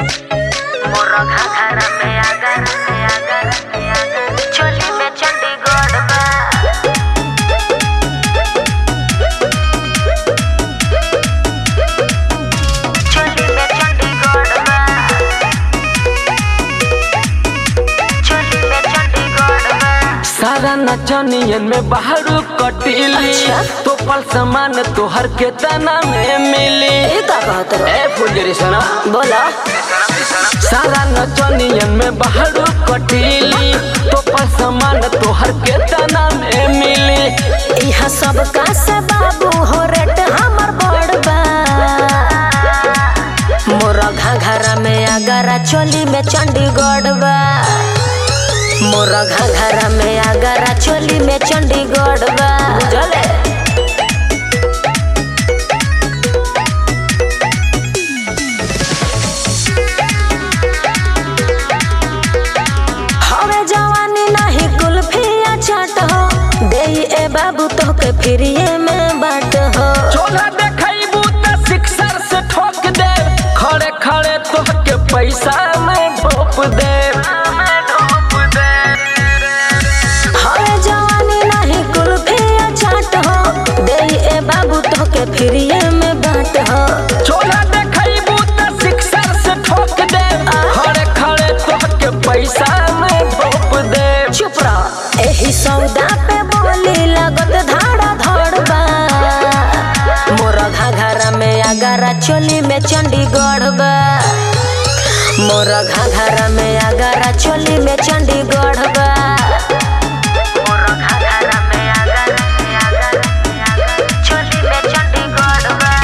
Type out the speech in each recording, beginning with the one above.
मोरा घाघरा में आगर में आगर में आगर चोली में चंडीगढ़ बा चोली में चंडीगढ़ बा चोली में चंडीगढ़ बा सारा नचनियन में बाहर कटीली अच्छा। तो पल समान तोहर के तना में मिली ये का कहत रहो ए फुलझड़ी सना बोला सारा नचनियन में बाहर कटीली तो पल समान तोहर के तना में मिली यहाँ सब का से बाबू हो रेट हमर बड़ बा मोरा घाघरा में आगरा चोली में चंडीगढ़ बा मोरा घाघरा में आगरा चोली में चंडीगढ़ बा बुझले हवे जवानी नहीं कुल्फिया चाट हो दे ए बाबू तोके फ्रीए में बाट हो चोला देखैबू त सिक्सर से ठोक दे खड़े खड़े तोहके पैसा में ढोप दे हवे जवानी नहीं कुल्फिया चाट हो दे ए बाबू तोके फ्रीए में बाट हो चोला देखैबू त सिक्सर से ठोक दे खड़े खड़े तोहके पैसा में ढोप दे चुप रह एही सौदा पे बोली लगत धाड़ा धड़ बा मोरा घाघरा में आगरा चोली में चंडीगढ़ बा मोरा घाघरा में आगरा चोली में चंडीगढ़ बा मोरा घाघरा में आगरा में आगरा में आगरा चोली में चंडीगढ़ बा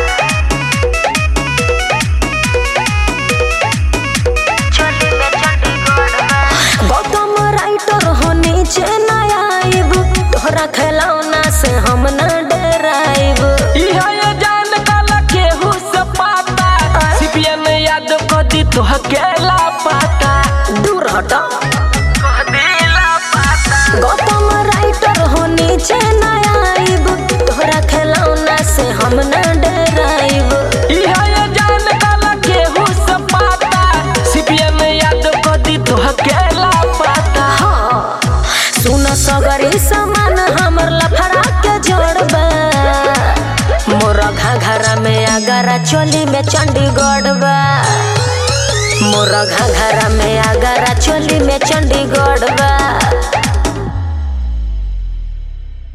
चोली में चंडीगढ़ बा गौतम राइटर हो नीचे न आइब तोहरा खिलौना से हम न डराइब इहा ये जान काला केहू से पाता सीपीएम याद को दी तोहके ला पाता दूर हट कह दिला पाता गौतम राइटर हो नीचे न आइब तोहरा खिलौना से हम न डराइब इहा ये जान काला केहू से पाता सीपीएम याद को दी तोहके ला पाता हाँ सुन सगरी सामान हमर लफड़ा के जोड़बा मोरा घाघरा में आगरा चोली में चंडीगढ़ बा मोरा घाघरा में आगरा चोली में चंडीगढ़ बा